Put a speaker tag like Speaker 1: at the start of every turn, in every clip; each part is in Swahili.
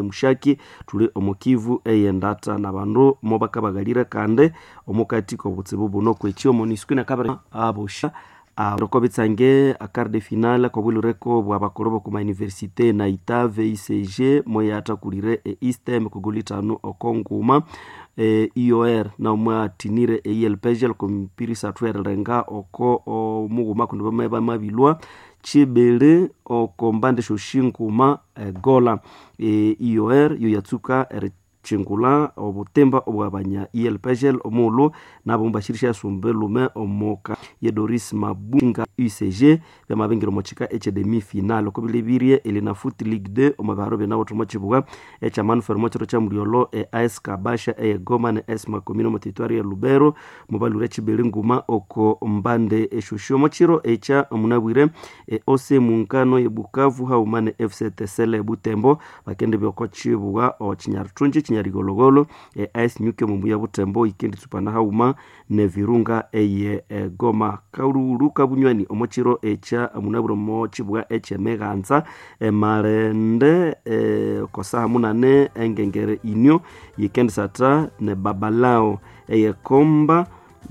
Speaker 1: mushaki tuli omukivu eyendata na bandu mobakabagalire kandi omukati kobutsibu buno kwekyo monisco nakabere abosha roko bitsange akar de finale kobwilureko bwa bakolo boku mauniversite na itave icg moyatakulire e eastem kugulitanu okonguma e, ior na mwatinire eilpegel kompirisa twerrenga oko omuguma kundi bamai bamabilwa chibili okombande shoshinguma egola e, ior yo yatsuka chingula obutemba obwabanya elpegel omulu nabo mubashirisha yasumbe lume omoka ye doris mabunga ucg byamabengero mochika echedemi final oko bilebirie elina foot league 2 omabaro byenabo tomo chibuga echa manfer mochiro cha muriolo e as kabasha e goma ne es makomino motitwari ya lubero mubalure chibeli nguma oko mbande eshushu mochiro echa munabwire e ose munkano ye bukavu haumane fc tesele butembo bakende byoko chibuga o chinyartunji chinyarigologolo e as nyuke mumbuya butembo ikendi tsupana hauma ne virunga eye e, goma kaululu kabunywani omochiro echa munabwire mo chibuga eche meganza e, marende e, kosaha munane engengere inyo yikendi sata ne babalao eye komba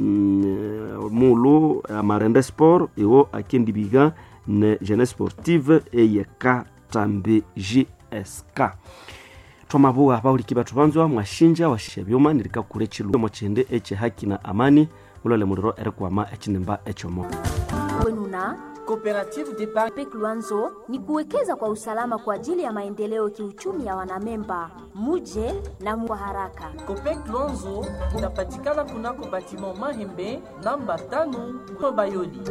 Speaker 1: mm, mulu amarende sport iwo akendibiga ne jeunesse sportive eye katambi jsk twamabuwa bauliki batu banzwa mwashinja washisha byuma nilika kule chilu mochende eche haki na amani ulole muliro erikwama echinemba echomo
Speaker 2: kwenuna
Speaker 3: Coopérative d'épargne
Speaker 2: pek lwanzo ni kuwekeza kwa usalama kwa ajili ya maendeleo kiuchumi ya wanamemba muje na kwa haraka
Speaker 3: Copec Luanzo inapatikana kunako batiment Mahembe namba tano Bayoli.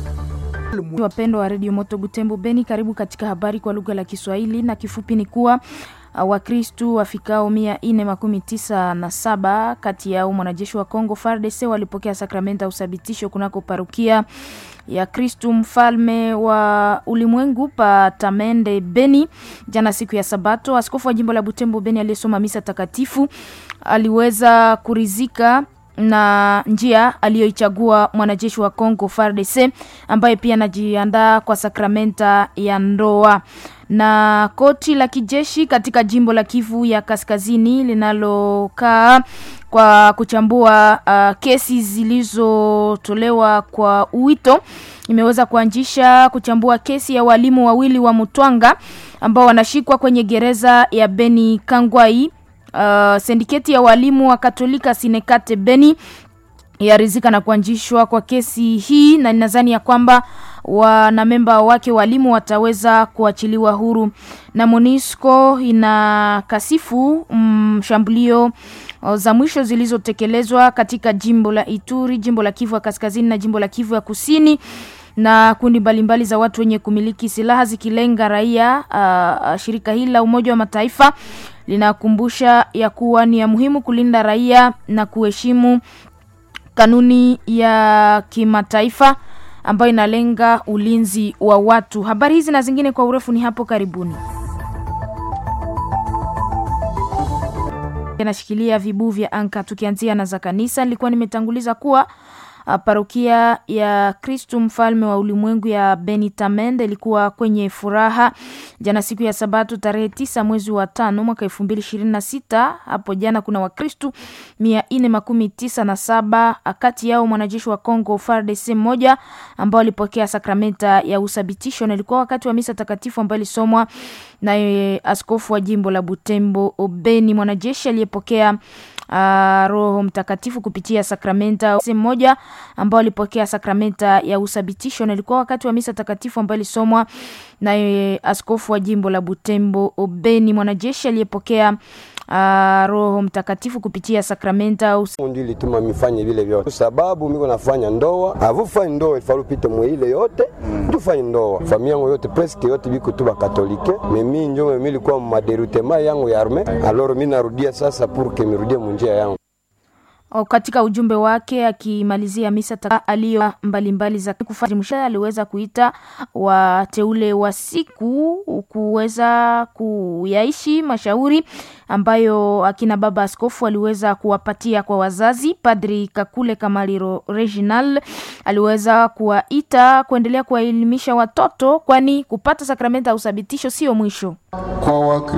Speaker 4: Wapendwa wa redio Moto Butembo Beni, karibu katika habari kwa lugha la Kiswahili na kifupi ni kuwa uh, Wakristu wafikao mia nne makumi tisa na saba kati yao mwanajeshi wa Kongo FARDC walipokea sakramenta ya uthabitisho kunako parukia ya Kristu mfalme wa ulimwengu pa Tamende Beni jana siku ya Sabato. Askofu wa jimbo la Butembo Beni aliyesoma misa takatifu aliweza kurizika na njia aliyoichagua mwanajeshi wa Kongo FARDC ambaye pia anajiandaa kwa sakramenta ya ndoa. Na koti la kijeshi katika jimbo la Kivu ya Kaskazini linalokaa kwa kuchambua uh, kesi zilizotolewa kwa wito imeweza kuanzisha kuchambua kesi ya walimu wawili wa Mutwanga ambao wanashikwa kwenye gereza ya Beni Kangwai. Uh, sindiketi ya walimu wa Katolika Sinekate Beni yarizika na kuanzishwa kwa kesi hii na ninadhani ya kwamba wanamemba wake walimu wataweza kuachiliwa huru. Na Monisco ina kasifu mshambulio mm, za mwisho zilizotekelezwa katika jimbo la Ituri, jimbo la Kivu ya Kaskazini na jimbo la Kivu ya Kusini na kundi mbalimbali za watu wenye kumiliki silaha zikilenga raia. Uh, shirika hili la Umoja wa Mataifa linakumbusha ya kuwa ni ya muhimu kulinda raia na kuheshimu kanuni ya kimataifa ambayo inalenga ulinzi wa watu. Habari hizi na zingine kwa urefu ni hapo karibuni. Nashikilia vibuu vya anka, tukianzia na za kanisa. Nilikuwa nimetanguliza kuwa parokia ya Kristu mfalme wa ulimwengu ya Benitamende ilikuwa kwenye furaha jana siku ya Sabato tarehe tisa mwezi wa tano mwaka elfu mbili ishirini na sita. Hapo jana kuna Wakristu mia nne makumi tisa na saba kati yao mwanajeshi wa Congo FARDC mmoja ambao walipokea sakramenta ya uthabitisho, na ilikuwa wakati wa misa takatifu ambayo ilisomwa naye askofu wa jimbo la Butembo Obeni, mwanajeshi aliyepokea Uh, Roho Mtakatifu kupitia sakramenta mmoja ambao alipokea sakramenta ya uthabitisho, na ilikuwa wakati wa misa takatifu ambayo ilisomwa naye askofu wa jimbo la Butembo Obeni, mwanajeshi aliyepokea uh, Roho Mtakatifu kupitia sakramenta
Speaker 5: ndio ilituma mifanye vile vyote, sababu miko nafanya ndoa avufanye ndoa ifalu pite mwile yote mm. tufanye ndoa familia yangu yote presque yote biko tu bakatolike mimi njo mimi ilikuwa maderutema yangu ya arme alors mimi narudia sasa pour que mirudie munjia yangu
Speaker 4: katika ujumbe wake akimalizia misa aliyo mbalimbali za kufanya, aliweza kuita wateule wa siku kuweza kuyaishi mashauri ambayo akina baba askofu aliweza kuwapatia kwa wazazi. Padri Kakule Kamaliro Reginal aliweza kuwaita kuendelea kuwaelimisha watoto, kwani kupata sakramenta ya uthabitisho sio mwisho
Speaker 6: kwa